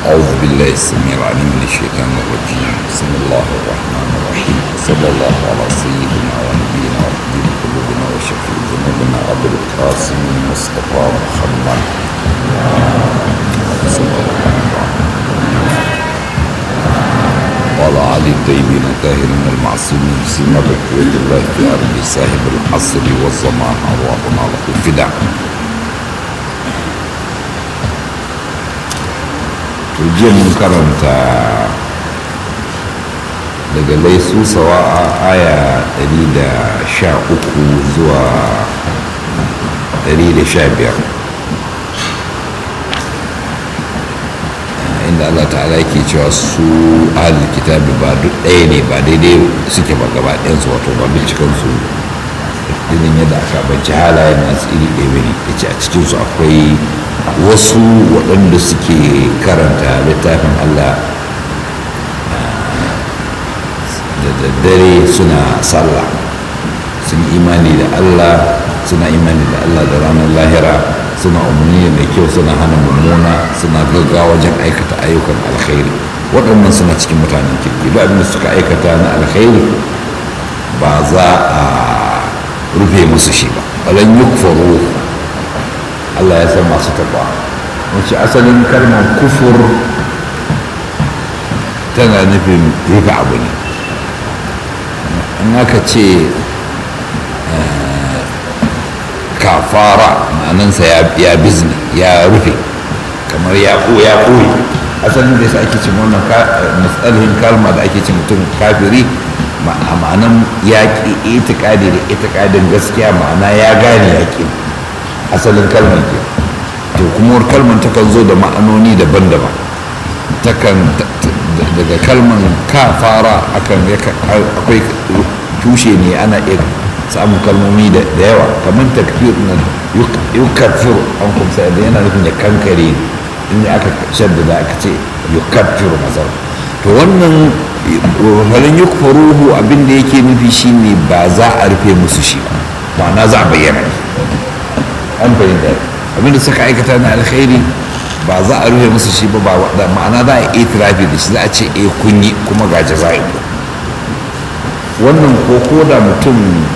أعوذ بالله السميع العليم من الشيطان الرجيم بسم الله الرحمن الرحيم صلى الله على سيدنا ونبينا وحبيب قلوبنا وشفيع ذنوبنا أبو القاسم المصطفى محمد صلى الله عليه وسلم وعلى علي الطيبين الطاهرين المعصومين سيما بقوة الله في أرض صاحب العصر والزمان أرواحنا له الفداء jiya mun karanta daga laisu sawa a aya 113 zuwa 115 inda Allah ta'ala ke cewa su ahal kitabi ba duk ɗaya ne ba daidai suke ba gaba ɗayansu wato ba bincikansu irin yadda aka banci halayen nasu iri ɗaya ne ya ce a cikinsu akwai wasu waɗanda suke karanta littafin Allah da daddare suna sallah sun imani da Allah suna imani da Allah da ranar lahira suna umarni mai kyau suna hana mummuna suna gaggawa wajen aikata ayyukan alkhairi waɗannan suna cikin mutanen kirki ba abin da suka aikata na alkhairi ba za a rufe musu shi ba balan yukfaru Allah ya san masu taɓa wacce asalin kalmar kufur tana nufin rufe abu ne in aka ce kafara ma'anansa ya bizni ya rufe kamar ya ɓoye asalin da yasa ake cin wannan matsalin kalma da ake cin mutum kafiri ma'anan ya ƙi itikadi da itikadin gaskiya ma'ana ya gane ya ƙi asalin kalmar ke to kuma kalmar takan zo da ma'anoni daban-daban takan daga kalmar ka fara akan akwai tushe ne ana iya samun kalmomi da yawa kamar takfir nan yukafir an kumsa da yana nufin ya kankare inda aka shaddada aka ce yukafir masar to wannan halin yukfaruhu abin da yake nufi shine ba za a rufe musu shi ba ma'ana za a bayyana ne an fahimta abinda suka aikata na alkhairi ba za a rufe musu shi ba da ma'ana za a yi itirafi da shi za a ce e kun yi kuma ga jaza'i wannan ko ko da mutum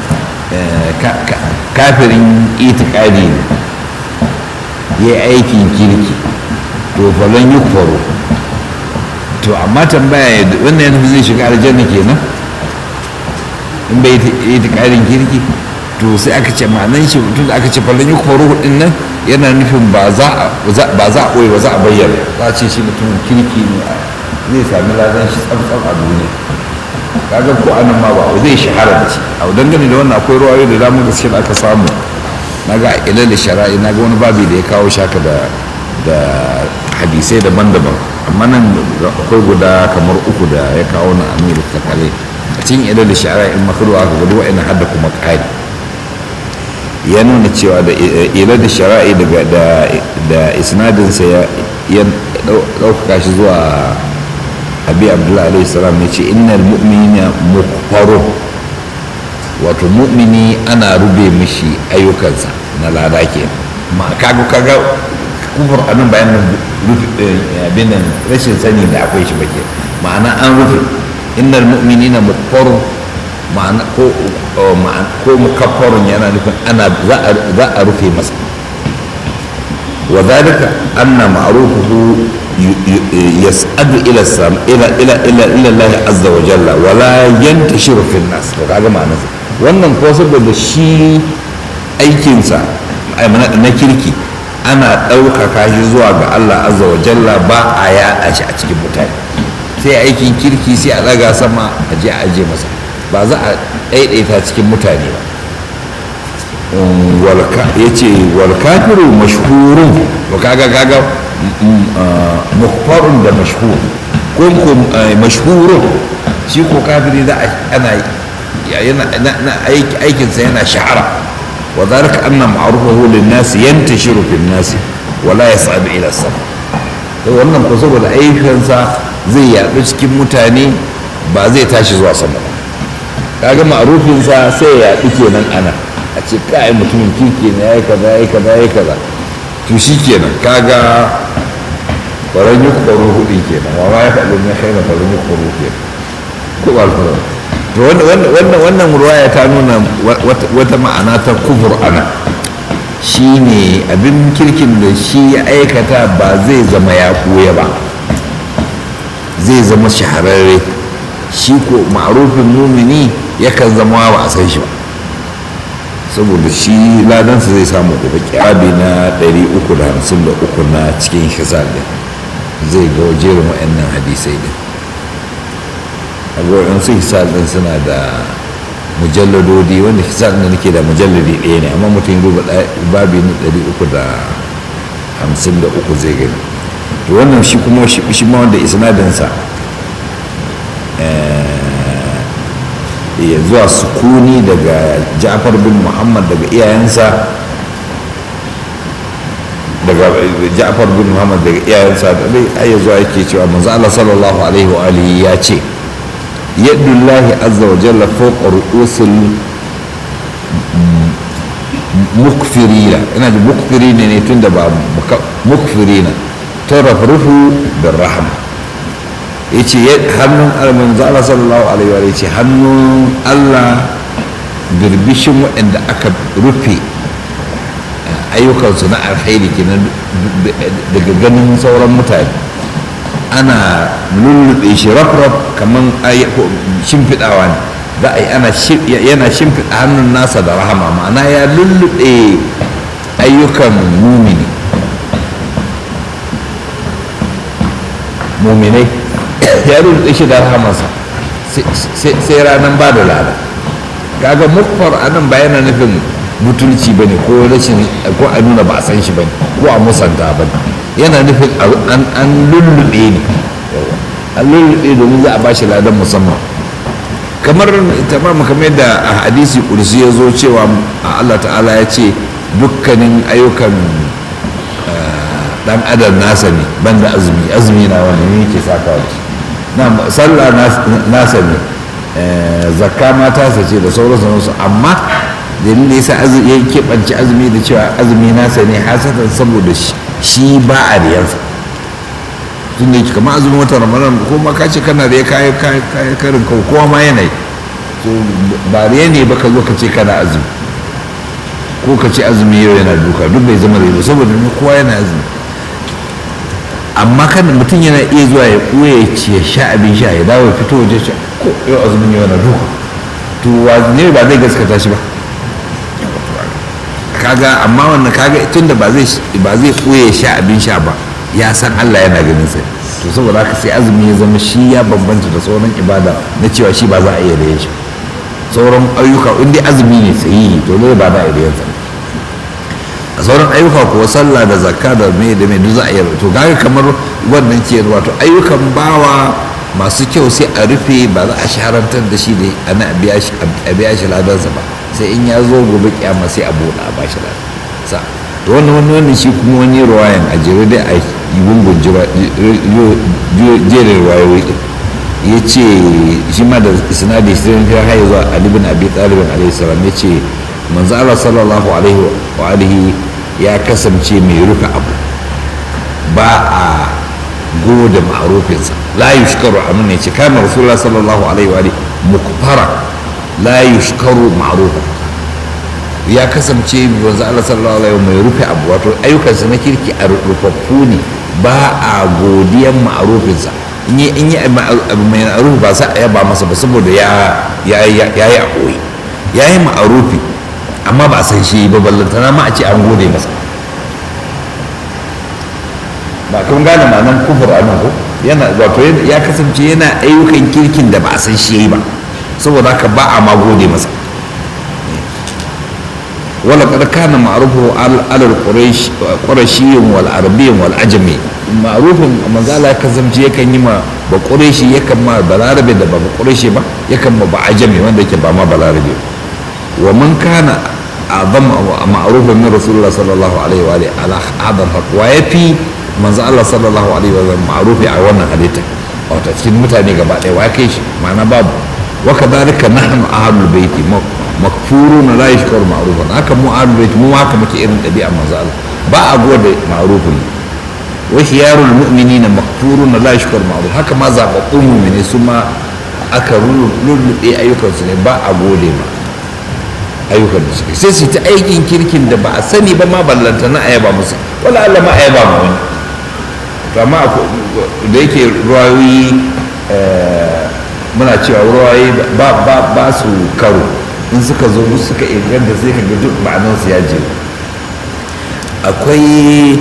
kafirin itikadi ne ya yi aikin kirki to falon yi kwaro to amma tambaya wannan yana zai shiga aljanna kenan in bai itikadin kirki to sai aka ce ma'anan shi tun da aka ce fallon yi kwaro hudun nan yana nufin ba za a ɓoye ba za a bayyana za a ce shi mutumin kirki ne zai sami ladan shi tsabtsab a duniya kaga ko anan ma ba zai shahara da shi a dangane da wannan akwai ruwayoyi da damar gaske da aka samu na ga ilal da shara'i na ga wani babi da ya kawo shaka da da hadisai daban-daban amma nan akwai guda kamar uku da ya kawo na amir takale a cikin ilal da shara'i in makaruwa aka gudu wa'ina hadda kuma ƙari ya nuna cewa da ila da shara'i da isnadinsa ya ɗaukaka shi zuwa abi abdullahi alaihi salam ya ce innal mu'minina mukfaro wato mu'mini ana rube mishi ayyukansa na lada ke ma kaga kaga kufur anan bayan abin nan rashin sani da akwai shi bake ma'ana an rufe innal mu'minina mukfaro ma'ana ko ko mukaffarun yana nufin ana za a rufe masa wa zalika anna ma'rufuhu yas'adu ila sam ila ila ila ila Allah azza wa jalla wa la yantashiru fil nas to kaga ma'ana wannan ko saboda shi aikinsa na kirki ana ɗaukaka shi zuwa ga Allah azza wa jalla ba a yaɗa shi a cikin mutane sai aikin kirki sai a ɗaga sama a je a aje masa ba za a ɗaiɗaita cikin mutane ba ya ce walkafiru mashhurun to kaga kaga mukfarun da mashhur ko ko mashhurun shi ko kafiri za a ana na aikinsa yana shahara wa zalika anna ma'rufahu lin-nas yantashiru fin-nas wa la yas'adu ila sama to wannan ko saboda aikinsa zai yaɗu cikin mutane ba zai tashi zuwa sama ba kaga ma'rufinsa sai ya yaɗu kenan ana a ce kai mutumin kirki ne ya yi kaza ya yi kaza ya yi kaza to shi kenan kaga faran yi kwaro hudu kenan wa ma ya faɗi na kai na faran yi kwaro kenan ko ba alfara to wannan wannan ruwaya ta nuna wata ma'ana ta kufur ana shine abin kirkin da shi ya aikata ba zai zama ya koya ba zai zama shahararre shi ko ma'arufin mumini yakan zama ba a san shi ba saboda shi ladansa zai samu gobe kyabi na 353 na cikin hisar din zai ga jerin wa'annan hadisai din abubuwan su hisar din suna da mujalladodi wanda hisar da nake da mujalladi ɗaya ne amma mutum duba babi na 353 zai gani to wannan shi kuma shi ma wanda isnadinsa ya zuwa sukuni daga ja'far bin muhammad daga iyayensa daga ja'far bin muhammad daga iyayensa da dai ayya zuwa yake cewa manzo Allah sallallahu alaihi wa alihi ya ce yadullahi azza wa jalla fawqa ru'usil mukfirina ina da mukfirina ne tunda ba mukfirina tarafrufu bir rahma yace hannun manzo Allah sallallahu alaihi wa ce hannun Allah birbishin waɗanda aka rufe ayyukansu na alkhairi kenan daga ganin sauran mutane ana lullube shi rafraf kamar shimfiɗawa ne za a yi ana yana shimfiɗa hannun nasa da rahama ma'ana ya lullube ayyukan mumini muminai ya rubuta shi da rahamarsa sai ranar ba da lada kaga mukfar a nan ba yana nufin mutunci ba ne ko rashin ko a nuna ba a san shi ba ne ko a musanta ba ne yana nufin an lullube ne an lullube domin za a ba shi ladan musamman kamar tamam kamar yadda a hadisi kursi ya zo cewa Allah ta'ala ya ce dukkanin ayyukan dan adam nasa ne banda azumi azumi na wanda ne yake saka wa na sallah nasa ne zakka ma tasa ce da sauransu su amma dalilin da yasa ya keɓance azumi da cewa azumi nasa ne hasatan saboda shi ba a riyarsa tun da yake kamar azumin watan ramadan ko ma ka ce kana da ya kayi karin kawo kowa ma yanayi ba riya ne ba ka zo ka ce kana azumi ko ka ce azumi yau yana duka duk bai zama riya saboda kowa yana azumi amma kan mutum yana iya zuwa ya ɓoye ya sha abin sha ya dawo ya fito waje shi ko yau azumin yau na duka to ne ba zai gaskata shi ba kaga amma wannan kaga tunda ba zai ba zai ɓoye sha abin sha ba ya san Allah yana ganin sai to saboda haka sai azumi ya zama shi ya bambanta da sauran ibada na cewa shi ba za a iya da shi sauran ayyuka in dai azumi ne sahihi to dole ba za a iya da a sauran ayyuka kuwa sallah da zakka da me da me duk za a yi to kaga kamar wannan ke wato ayyukan bawa masu kyau sai a rufe ba za a shaharantar da shi da ana biya shi a biya shi ladansa ba sai in ya zo gobe kiyama sai a buɗa a bashi ladansa to wannan wannan wannan shi kuma wani ruwayan a jere dai a yi gungun jerin ruwayoyi din ya ce shi ma da sinadi sai ya haye zuwa Ali bin Abi Talib alaihi salam ya ce manzo Allah sallallahu alaihi wa alihi ya kasance mai rufe abu ba a gode ma'arufinsa la yushkaru amin ne ce kana rasulullah sallallahu alaihi wa alihi mukfara la yushkaru ma'rufa ya kasance manzo Allah sallallahu alaihi wa mai rufe abu wato ayyukansa na kirki a rufaffu ne ba a godiyan ma'arufinsa in yi in yi abu mai ma'arufi ba sa a yaba masa ba saboda ya ya yi a koyi ya yi ma'arufi amma ba a san shi ba ballantana ma a ce an gode masa ba kun gane ma'anar kufur a nan ko yana wato ya kasance yana ayyukan kirkin da ba a san shi ba saboda haka ba a ma gode masa wala kad kana ma'rufu alal quraish qurashiyyin wal arabiyyin wal ajami ma'rufin manzala ya kasance yakan yi ma ba quraishi yakan ma balarabe da ba quraishi ba yakan ma ba ajami wanda yake ba ma balarabe wa man kana azam ma'rufan min rasulullah sallallahu alaihi wa alihi ala hadar haq wa yafi manzo Allah sallallahu alaihi wa sallam ma'rufi a wannan halitta wato cikin mutane gaba ɗaya wa kai shi ma'ana babu wa kadhalika nahnu ahlul baiti makfuruna la yashkuru ma'rufan haka mu ahlul baiti mu haka muke irin ɗabi'a manzo Allah ba a gode ma'rufin wa khiyarul mu'minina maqfuruna la yashkur ma'ruf haka ma zababbun mu'mini su ma aka lullube ayyukansu ne ba a gode ma ayyukan da suke sai su ta aikin kirkin da ba a sani ba ma ballanta na ayaba musu wala Allah ma ayaba ma wani to amma da yake ruwayoyi muna cewa ruwayoyi ba su karo in suka zo suka inganta sai ka ga duk ma'anarsu ya je akwai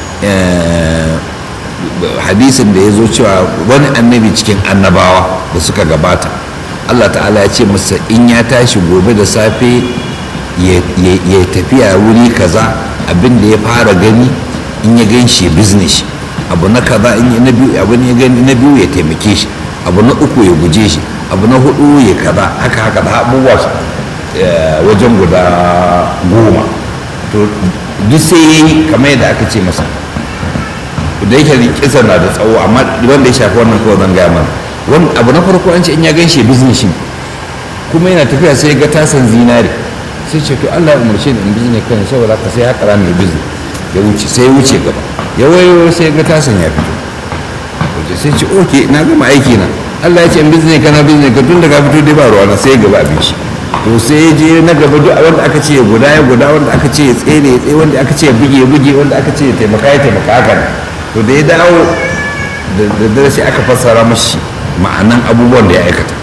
hadisin da ya zo cewa wani annabi cikin annabawa da suka gabata allah ta'ala ya ce masa in ya tashi gobe da safe ya tafiya wuri kaza abin da ya fara gani in ya gan shi business abu na kaza in na biyu abu ya gani na biyu ya taimake shi abu na uku ya guje shi abu na hudu ya kaza haka haka da abubuwa wajen guda goma to duk sai ya yi kamar yadda aka ce masa da yake kisa na da tsawo amma wanda ya shafi wannan kawai zan gaya mana wani abu na farko an ce in ya gan shi business shi kuma yana tafiya sai ga tasan zinari sai ce to Allah ya umarce ni in business kan saboda ka sai haka mai business ya wuce sai ya wuce gaba ya wayo sai ga tasan ya fito wace sai ce oke na gama aiki na Allah ya ce in business kana business ka tun da ka fito dai ba ruwa na sai gaba abin shi to sai ya je na gaba duk wanda aka ce ya guda ya guda wanda aka ce ya tsere ya tsaye wanda aka ce ya buge ya buge wanda aka ce ya taimaka ya taimaka haka ne to da ya dawo da dare sai aka fassara mashi ma'anan abubuwan da ya aikata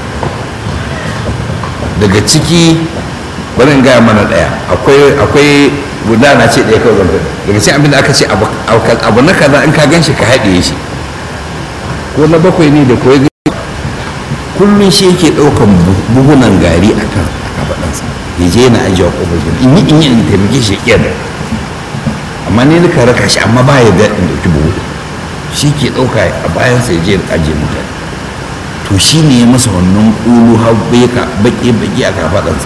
daga ciki bari in gaya mana daya akwai akwai guda na ce daya kawai zan daga cikin abin da aka ce abu na kaza in ka gan shi ka haɗe shi ko na bakwai ne da koyi kullum shi yake ɗaukan buhunan gari a kan kafaɗansa ya je yana ajiye wa ƙofar gida in yi in yi in taimake shi ƙiyar amma ne nika raka shi amma ba ya da in ɗauki buhu shi ke ɗauka a bayansa ya je ya ajiye mutane to shi ne ya masa wannan ƙulu har baƙi a kafaɗansa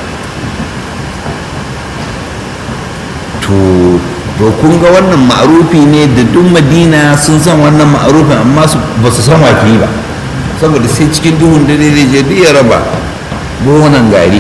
to to kun ga wannan ma'arufi ne da duk madina sun san wannan ma'arufin amma ba su san wafi ba saboda sai cikin duhun dare zai je duk ya raba buhunan gari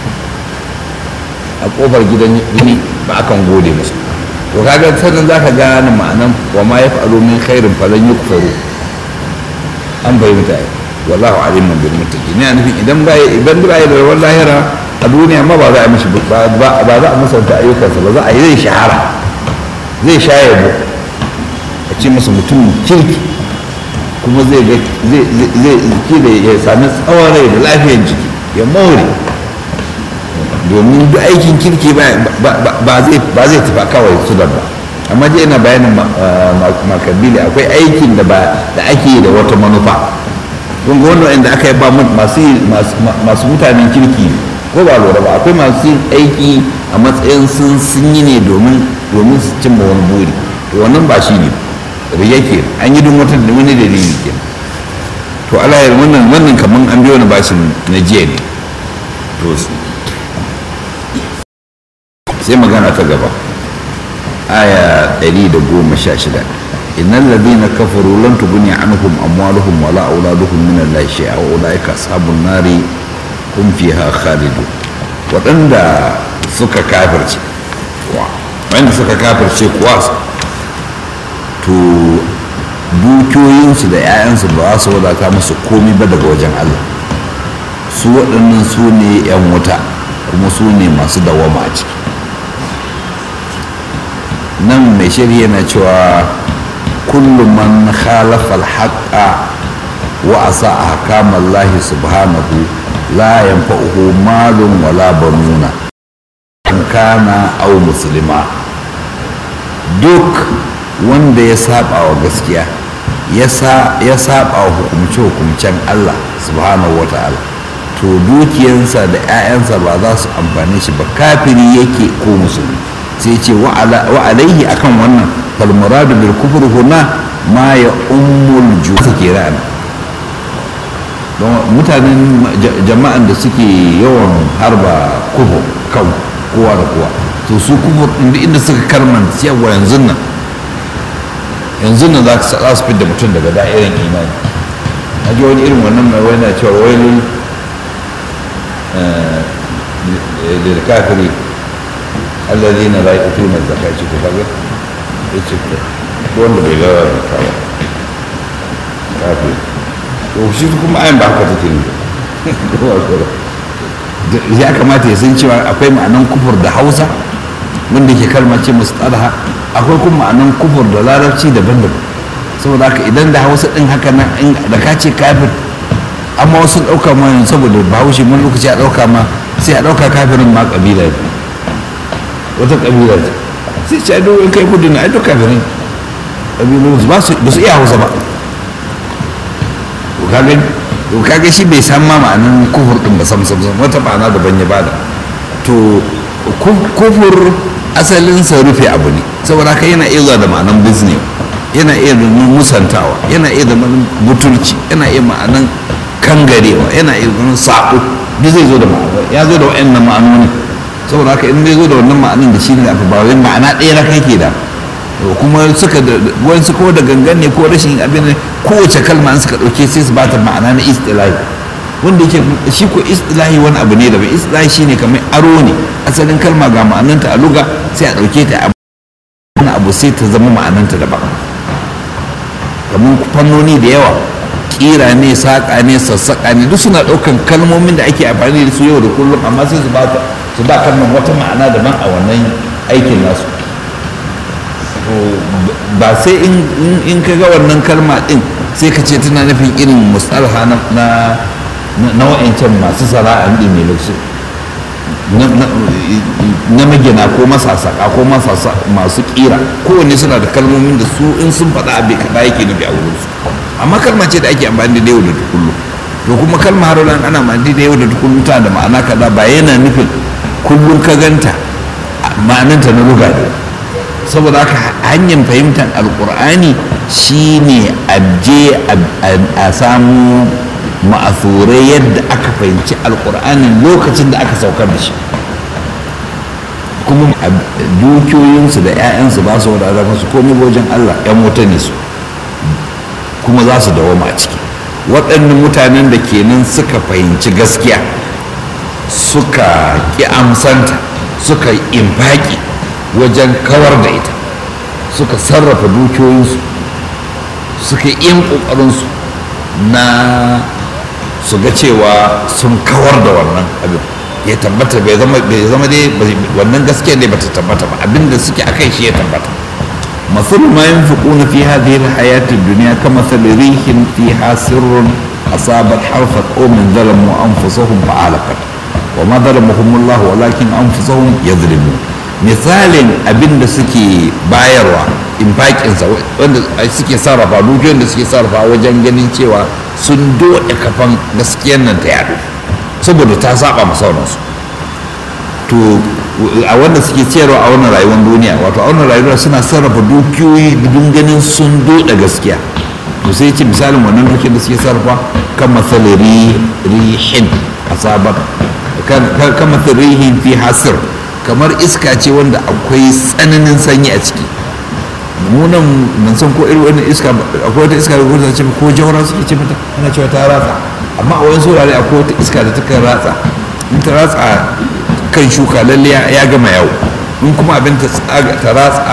a kofar gidan gini ba akan gode musu to kaga sannan za ka gane ma'anan wa ma ya fa'alu min khairin falan yukfaru an bai mutane wallahu alimun bil muttaqin ina nufin idan ba idan ba da rawar lahira a duniya ma ba za a mishi ba za a musanta ayyukansa ba za a yi zai shahara zai sha yabo a ce masa mutum kirki kuma zai ga zai da ya sami tsawon rai da lafiyar jiki ya more domin duk aikin kirki ba zai tafi kawai su da ba amma je ina bayanin makabili akwai aikin da ake yi da wata manufa kun ga wannan inda aka yi ba masu mutanen kirki ko ba lura ba akwai masu yin aiki a matsayin sun sun yi ne domin domin su cimma wani buri to wannan ba shi ne riya ke an yi don wata da wani dalili ke to alayar wannan wannan kaman an biyo wani bashin na jiya ne to sai magana ta gaba aya 116 innal ladina kafaru lan tughni anhum amwaluhum wala auladuhum min allahi shay'a wa ulaika ashabun nari hum fiha khalidun waɗanda suka kafirce wanda suka kafirce kuwa to dukiyoyinsu da 'ya'yansu ba su wadata musu komi ba daga wajen allah su waɗannan su ne 'yan wuta kuma su ne masu dawama a ciki nan mai shirya na cewa kullum man khalafa alhaqa wa asa ahkamallahi subhanahu la yanfa'uhu malun wala banuna kana au musulma duk wanda ya saba wa gaskiya ya saba wa hukumce-hukumcen Allah subhanahu wa ta'ala to dukiyansa da 'ya'yansa ba za su amfani shi ba kafiri yake ko musulmi sai ce wa alaihi akan wannan falmuradu bil kufur huna ma ya ummul jusa ke ra'ana don mutanen jama'an da suke yawan harba kufur kan kowa da kowa to su kufur inda inda suka karman yawa yanzu nan yanzu nan za su fidda mutum daga da'irin imani a ji wani irin wannan mai wani cewa wailun da kafiri الذين لا يؤتون الزكاة كفر يتشكر wanda bai lara zakka ba kafin to shi kuma ayan ba haka take ne ya kamata ya san cewa akwai ma'anan kufur da hausa wanda ke kalma ce musu tsarha akwai kuma ma'anan kufur da larabci daban-daban saboda haka idan da hausa din haka nan da ka ce kafir amma wasu ɗauka ma yanzu saboda bahaushe mun lokaci a ɗauka ma sai a ɗauka kafirin ma ƙabila ne wata ƙabila ce sai ce ado in kai kudu na ado kafirin ƙabilu ba su iya hausa ba to ka gani to kaga shi bai san ma ma'anin kufur din ba sam sam sam wata ma'ana daban ya bada to kufur asalin sa rufe abu ne saboda haka yana iya zuwa da ma'anan business yana iya da musantawa yana iya da ma'anan butulci yana iya ma'anan kangarewa yana iya da sako duk zai zo da ma'ana ya zo da wa'annan ma'anoni saboda haka in zai zo da wannan ma'anin da shi ne aka ba wai ma'ana ɗaya na kai ke da kuma suka da wasu ko da gangan ne ko rashin abin ne kowace kalma an suka ɗauke sai su bata ma'ana na istilahi wanda yake shi ko istilahi wani abu ne da bai istilahi shine kamar aro ne asalin kalma ga ma'ananta a luga sai a ɗauke ta a wani abu sai ta zama ma'ananta daban kamar fannoni da yawa kira ne saƙa ne sassaƙa ne duk suna ɗaukan kalmomin da ake amfani da su yau da kullum amma sai su ba su ba kalmar wata ma'ana daban a wannan aikin nasu ba sai in ka ga wannan kalma din sai ka ce tana nufin irin mustalha na na wa'ancan masu sana'ar din ne lokacin na magina ko masasaka ko masasa masu kira kowanne suna da kalmomin da su in sun faɗa abu kaɗa yake nufi a wurinsu amma kalma ce da ake amfani da yau da kullum to kuma kalma har ana amfani da yau da kullum ta da ma'ana kaza ba yana nufin kullum ka ganta ma'ananta na luga ne saboda haka hanyar fahimtar alkur'ani shine a je a samu ma'asurai yadda aka fahimci alkur'anin lokacin da aka saukar da shi kuma dukiyoyinsu da 'ya'yansu ba su wadata masu komai wajen allah 'yan wuta ne su kuma za su dawoma a ciki waɗannan mutanen da kenan suka fahimci gaskiya suka ƙi amsanta suka infaki wajen kawar da ita suka sarrafa dukiyoyinsu suka yin ƙoƙarinsu na su ga cewa sun kawar da wannan abin ya tabbata bai zama dai wannan gaskiya ne bata tabbata ba abinda suke akai shi ya tabbata مثل ما ينفقون في هذه الحياة الدنيا كمثل ريح فيها سر أصابت حرث قوم ظلموا أنفسهم فعلقت وما ظلمهم الله ولكن أنفسهم يظلمون misalin abin da suke bayarwa infakinsa wanda suke sarrafa dukiyoyin da suke sarrafa wajen ganin cewa sun doɗe kafan gaskiyar nan ta yadu saboda ta saba masauransu to a wanda suke ciyarwa a wannan rayuwar duniya wato a wannan rayuwar suna sarrafa dukiyoyi don ganin sun doɗe gaskiya to sai ce misalin wannan dukiyar da suke sarrafa kan matsalari rihin asabar kan matsalarihin fi hasir kamar iska ce wanda akwai tsananin sanyi a ciki munan ban san ko irin wannan iska akwai wata iska da kuma ce ko jawara suke ce mata ana cewa ta ratsa amma a wani saurare akwai wata iska da takan ratsa in ta ratsa kan shuka lalle ya gama yawo in kuma abin ta ta ratsa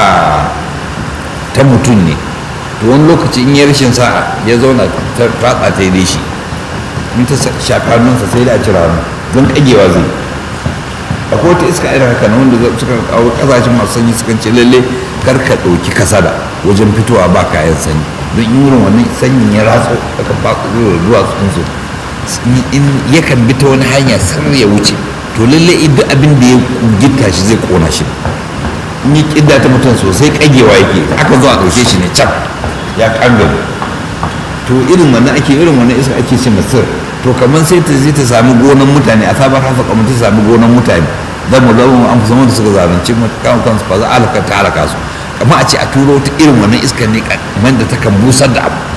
ta mutum ne to wani lokaci in ya rashin sa'a ya zauna ta ratsa ta yi shi in ta shafa hannunsa sai da a cira hannu don kagewa zai akwai wata iska irin haka na wanda suka kawo kasashen masu sanyi sukan ce lalle kar ka ɗauki kasada wajen fitowa ba kayan sanyi don in wurin wannan sanyin ya ratso aka ba su zuwa duwatsun su in yakan bi ta wani hanya sar ya wuce to lalle duk abin da ya gitta shi zai kona shi in yi kidda ta mutum sosai kagewa yake aka zo a ɗauke shi ne can ya kangare to irin wannan ake irin wannan iska ake ce masir to kamar sai ta zai ta sami gonan mutane a sabar hasa kamar ta sami gonan mutane zan mu zama an fi da suka zalunci kan kansu ba za a halaka ta halaka su kamar a ce a turo ta irin wannan iskar ne kamar da ta kan busar da abu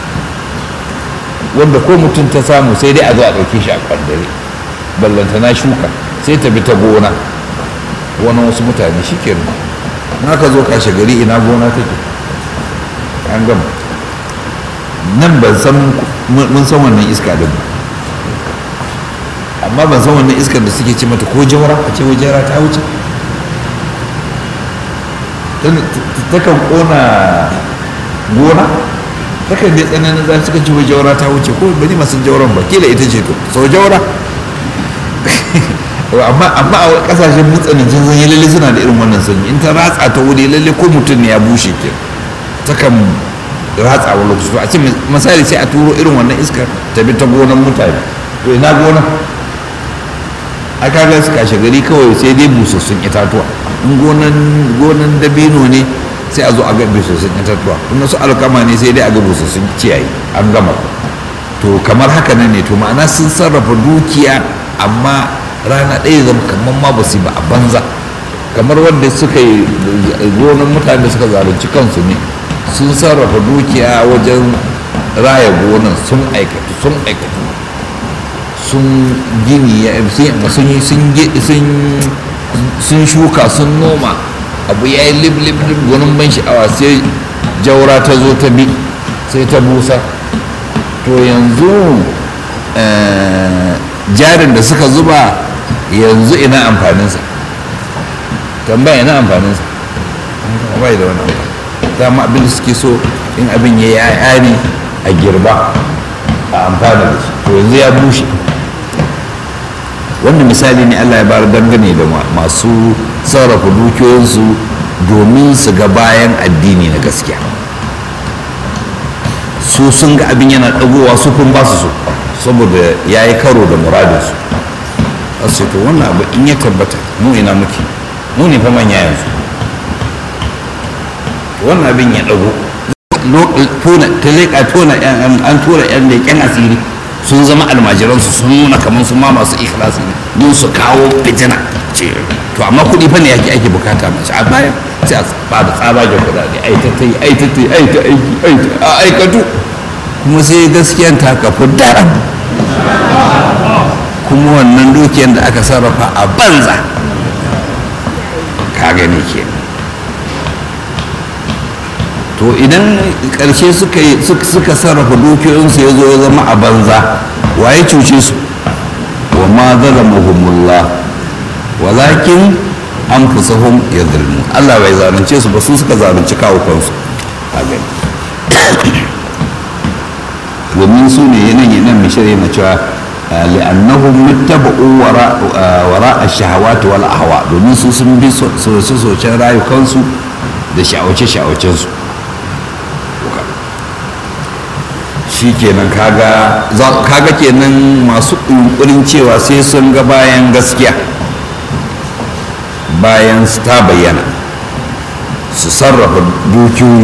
wanda ko mutum ta samu sai dai a zo a ɗauke shi a kwandare ballanta na shuka sai ta bi ta gona wani wasu mutane shi kenan na ka zo kashe gari ina gona take an gama nan ban san mun san wannan iska din amma ban san wannan iskar da suke ce mata ko jawara a ce jawara ta wuce takan kona gona takan dai tsananin za suka ci jaura ta wuce ko bani masu jauran ba kila ita ce to sau jaura amma amma a kasashen matsanancin sanyi lalle suna da irin wannan sanyi in ta ratsa ta wuri lalle ko mutum ne ya bushe ke takan ratsa wani lokaci to a ce misali sai a turo irin wannan iskar ta bi ta gonan mutane to ina gonan a kaga su kashe gari kawai sai dai busassun itatuwa in gonan gonan dabino ne sai a zo a ga busassun itatuwa in su alkama ne sai dai a ga busassun ciyayi an gama to kamar haka nan ne to ma'ana sun sarrafa dukiya amma rana ɗaya zama kamar ma ba su ba a banza kamar wanda suka yi gonan mutane suka zalunci kansu ne sun sarrafa dukiya wajen raya gonan sun aikatu sun aikatu sun gini sun shuka sun noma abu ya yi lib lib lib gwanin ban sha'awa sai jaura ta zo ta bi sai ta busa to yanzu jarin da suka zuba yanzu ina amfaninsa tambaya ina amfaninsa bai da wani amfani dama abin da suke so in abin ya yi ne a girba a amfana da shi to yanzu ya bushe wannan misali ne allah ya bar dangane da masu sarrafa dukiyoyinsu domin su ga bayan addini na gaskiya su sun ga abin yana ɗagowa su kun ba su so saboda ya yi karo da muradinsu a ce to wannan abu in ya tabbata mu ina muke mu ne fa manya yanzu wannan abin ya ɗago ta leƙa tona an tura yan leƙen asiri sun zama almajiransu sun nuna kamar su ma masu ikhlasi ne don su kawo fitina ce to amma kuɗi fa ne yake ake bukata mace a baya sai a ba da tsabagen kuɗaɗe ai ta ta yi ai ta ta yi ai ta aiki ai ta a aikatu kuma sai gaskiyan ta kafu daram kuma wannan dukiyar da aka sarrafa a banza ka gani kenan to idan ƙarshe suka sarrafa dukiyoyinsu ya zo ya zama a banza waye cuce su wa ma zalamahumullah walakin an fusahum ya zulmu Allah bai zalunce su ba su suka zalunci kawo kansu a gani domin su ne yanayi nan mai shirya na cewa li'annahum muttaba'u wara ash-shahawati wal ahwa domin su sun bi soce-socen rayukansu da sha'awace-sha'awacensu shi kenan kaga kaga kenan masu yunkurin cewa sai sun ga bayan gaskiya bayan su ta bayyana su sarrafa dukiyoyi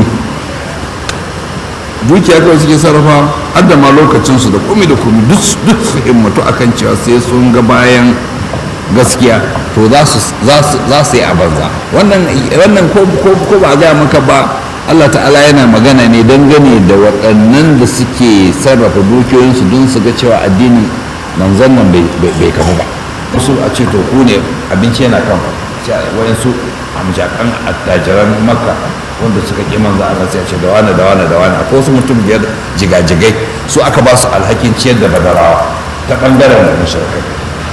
dukiya kawai suke sarrafa har da ma lokacinsu da kumi da kumi duk su himmatu akan cewa sai sun ga bayan gaskiya to za su yi a banza wannan ko ba a gaya maka ba Allah ta'ala yana magana ne dangane da waɗannan da suke sarrafa dukiyoyinsu don su ga cewa addinin manzon nan bai kamu ba wasu a ce to ku ne abinci yana kan wayansu amjakan attajiran makka wanda suka ƙi manzo Allah sai a ce da wani da wani da wani akwai wasu mutum biyar jigajigai su aka ba su alhakin ciyar da badarawa ta ɓangaren da mashirkai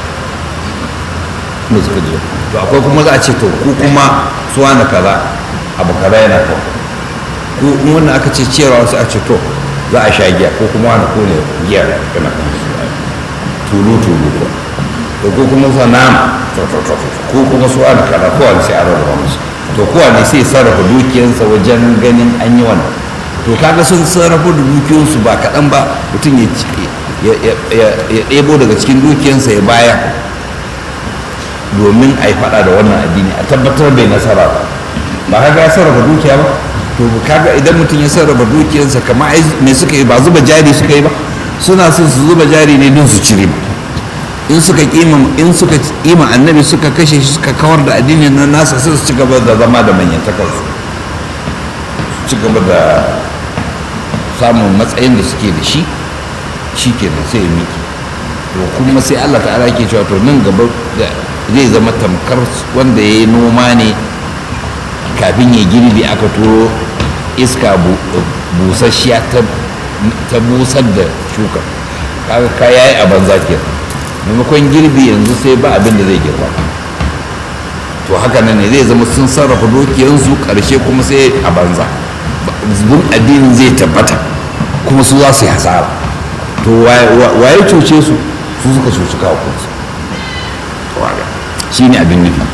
da suka je to akwai kuma za a ce to ku kuma su wani kaza abu kaza yana kan ko in wannan aka ce ciyarwa wasu a ce to za a sha giya ko kuma wani kone giya kana kan su tulu tulu ko to ko kuma sa nama ko kuma su ana kaza ko wani sai a rarraba musu to ko wani sai sarrafa dukiyarsa wajen ganin an yi wannan to kaga sun sarrafa da dukiyarsu ba kaɗan ba mutum ya ɗebo daga cikin dukiyarsa ya baya domin a yi faɗa da wannan addini a tabbatar bai nasara ba ba kaga ya sarrafa dukiya ba to kaga idan mutum ya sarrafa dukiyarsa kamar me suka yi ba zuba jari suka yi ba suna son su zuba jari ne don su cire ba in suka kima in suka kima annabi suka kashe shi suka kawar da addinin nan nasa sai su ci gaba da zama da manyan takarsu ci gaba da samun matsayin da suke da shi shi kenan sai ya miki to kuma sai Allah ta'ala ke cewa to nan gaba zai zama tamkar wanda ya yi noma ne kafin ya girbi aka turo iska busasshiya ta busar da shuka kaga ka yayi a banza ke maimakon girbi yanzu sai ba abin da zai girba to haka nan ne zai zama sun sarrafa dukiyansu karshe kuma sai a banza zubin addinin zai tabbata kuma su za su yi hasara to waye cuce su su suka cuci kawo kansu shi ne abin nufi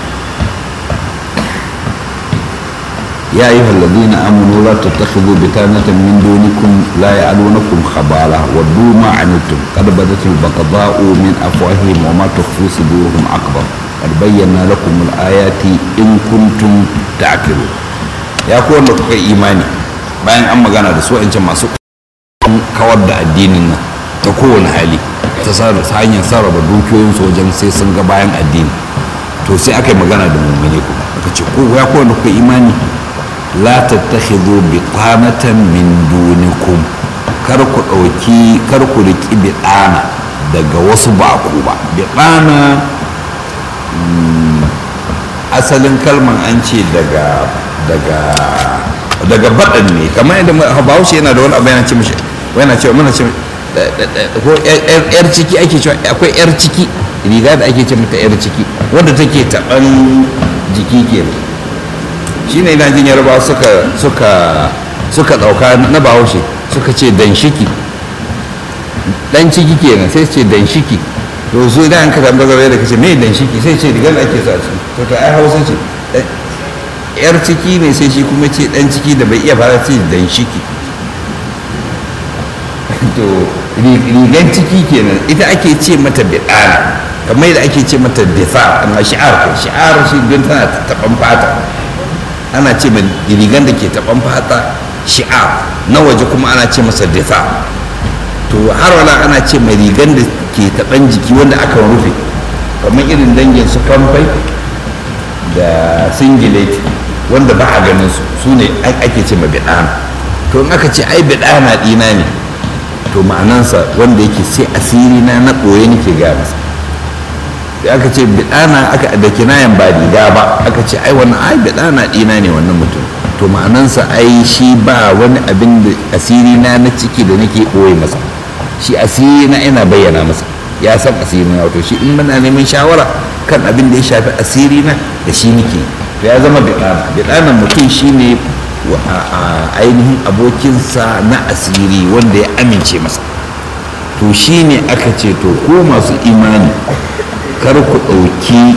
يا أيها الذين آمنوا لا تتخذوا بطانة من دونكم لا يعلونكم خبالا ودوا ما عنتم قد بدت البغضاء من أفواههم وما تخفي صدورهم أكبر قد بينا لكم الآيات إن كنتم تعقلون يا كون لك إيماني bayan an magana da su wancan masu kawar da addinin nan ta kowane hali ta hanyar sarrafa dukiyoyinsu wajen sai sun ga bayan addini to sai aka yi magana da mummune kuma aka ce ko ya kowane kuka imani la tattakhidhu biqanatan min dunikum kar ku dauki kar ku riki biqana daga wasu ba ku ba biqana asalin kalman an ce daga daga daga baɗan ne kamar yadda bahaushe yana da wani abu yana ce mishi yana cewa muna ce ko yar ciki ake cewa akwai yar ciki riga da ake ce mata yar ciki wanda take taɓan jiki kenan shine ina jin yarba suka suka suka ɗauka na bahaushe suka ce dan shiki dan ciki kenan sai ce dan shiki to su idan an ka tambaya da kace me dan shiki sai ce rigar da ake sa ciki to to ai hausa ce yar ciki ne sai shi kuma ce dan ciki da bai iya fara ce dan shiki to rigan ciki kenan ita ake ce mata bidana kamar yadda ake ce mata difa amma shi'ar kai shi'ar shi don tana taban fata ana ce mai rigan da ke taban fata shi'ar na waje kuma ana ce masa difa to har wala ana ce mai rigan da ke taban jiki wanda aka rufe kamar irin dangin su kamfai da singileti wanda ba a ganin su su ne ake ce ma bidana to in aka ce ai bidana dina ne to ma'anansa wanda yake sai asiri na na ɓoye nake ga masa da aka ce bidana aka da kinayan ba riga ba aka ce ai wannan ai bidana dina ne wannan mutum to ma'anansa ai shi ba wani abin da asiri na na ciki da nake ɓoye masa shi asiri na ina bayyana masa ya san asiri na wato shi in muna neman shawara kan abin da ya shafi asiri na da shi nake to ya zama bidana bidanan mutum shine ainihin abokinsa na asiri wanda ya amince masa to shine aka ce to ko masu imani kar ku ɗauki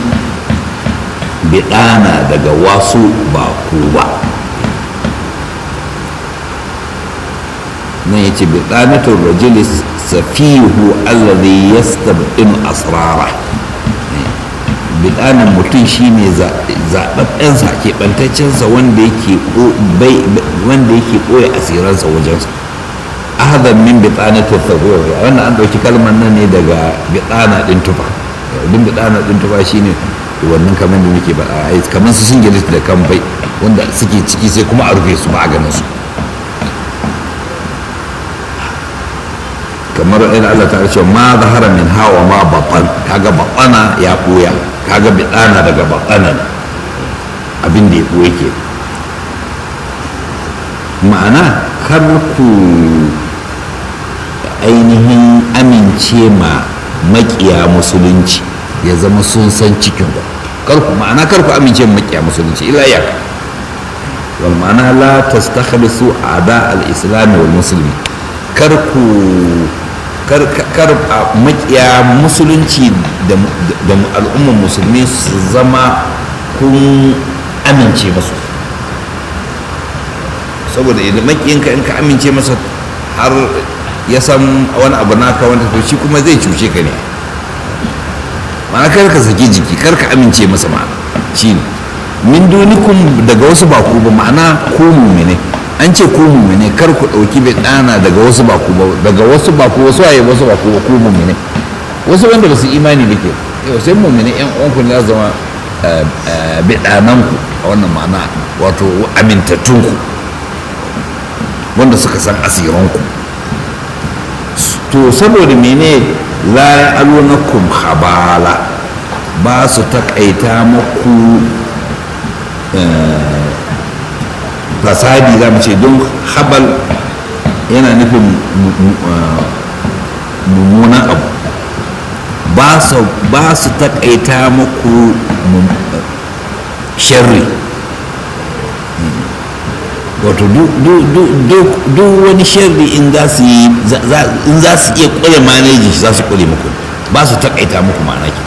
bidana daga wasu ba ku ba nan ya ce bidanatun rajulis safihu allazi yastab'in asrara bidanin mutum shine zaɓaɓɓensa keɓantaccensa wanda yake ɓoye asiransa wajensa ahadan min bidanatin tsagowa wannan an ɗauki kalmar nan ne daga bidana ɗin tufa din bidana ɗin tufa shine wannan kamar da muke ba a kamar su singilis da kamfai wanda suke ciki sai kuma a rufe su ba a ganin su kamar in Allah ta ce ma zahara min hawa ma batan kaga batana ya ɓoya kaga bidana daga batana abin da ya ɓoye ke ma'ana kar ku ainihin amince ma makiya musulunci ya zama sun san cikin ku kar ku ma'ana kar ku amince ma makiya musulunci ila ya wal ma'ana la tastakhlisu a'da al-islam wal muslimi kar ku kar makiya musulunci da al'ummar musulmi su zama kun amince masu saboda idan makiyinka in ka amince masa har ya san wani abu naka wanda to shi kuma zai cuce ka ne ma'ana kar ka saki jiki kar ka amince masa ma'ana shi ne min dunikum daga wasu ba ku ba ma'ana ku mumine an ce ku mumine kar ku ɗauki bai ɗana daga wasu ba ku ba daga wasu ba ku wasu waye wasu ba ku ba ku mumine wasu wanda ba su imani da ke yau sai mumine yan uwanku ne za zama biɗananku a wannan ma'ana wato amintattunku wanda suka san asiranku to saboda mene la ya alunakum habala ba su taƙaita maku fasadi za mu ce don habal yana nufin mummunan abu ba su taƙaita maku sharri wato duk wani sharri in za su yi in za su iya kure maneji za su kure muku ba su takaita muku ma'ana ke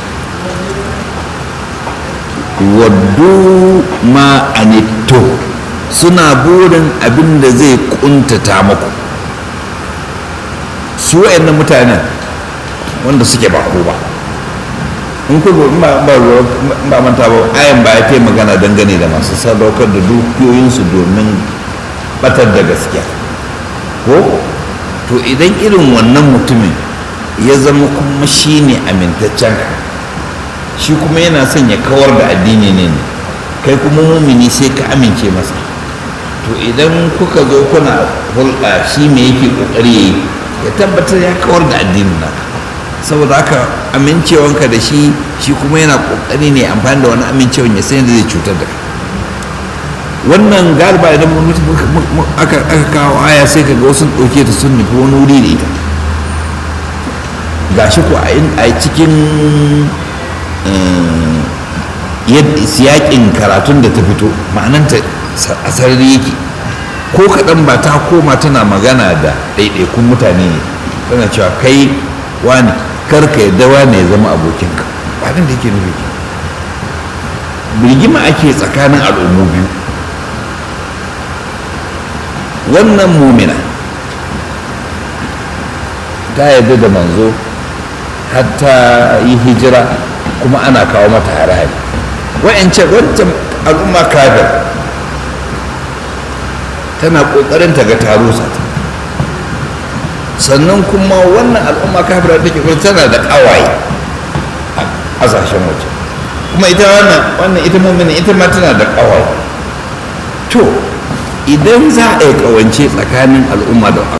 waddu ma anitto suna burin abin da zai kuntata muku su wayannan mutanen wanda suke ba ko ba in ku ba ba manta ba ayan ba ya magana dangane da masu sadaukar da dukiyoyinsu domin batar da gaskiya ko to idan irin wannan mutumin ya zama kuma shi ne amintaccen shi kuma yana son ya kawar da addini ne ne kai kuma mumini sai ka amince masa to idan kuka zo kuna hulɗa shi me yake ƙoƙari ya yi ya tabbatar ya kawar da addinin naka saboda haka amincewanka da shi shi kuma yana ƙoƙari ne amfani da wani amincewan ya san yadda zai cutar da kai wannan galiba idan aka kawo aya sai ka ga wasu ɗauke ta sun nufi wani wuri da ita gashi ko a cikin siyaƙin karatun da ta fito ma'ananta a sarari yake ko kaɗan ba ta koma tana magana da ɗaiɗaikun mutane ne tana cewa kai wani karka yadda wani ya zama abokinka ba da yake nufi birgima ake tsakanin al'ummu biyu wannan mumina ta yarda da manzo hatta yi hijira kuma ana kawo mata hare-hare wa'ancan wancan al'umma kafir tana kokarin ta ga taro ta sannan kuma wannan al'umma kafira da ke tana da kawaye a ƙasashen waje kuma ita wannan wannan ita mumina ita ma tana da kawaye to idan za a yi kawance tsakanin al'umma da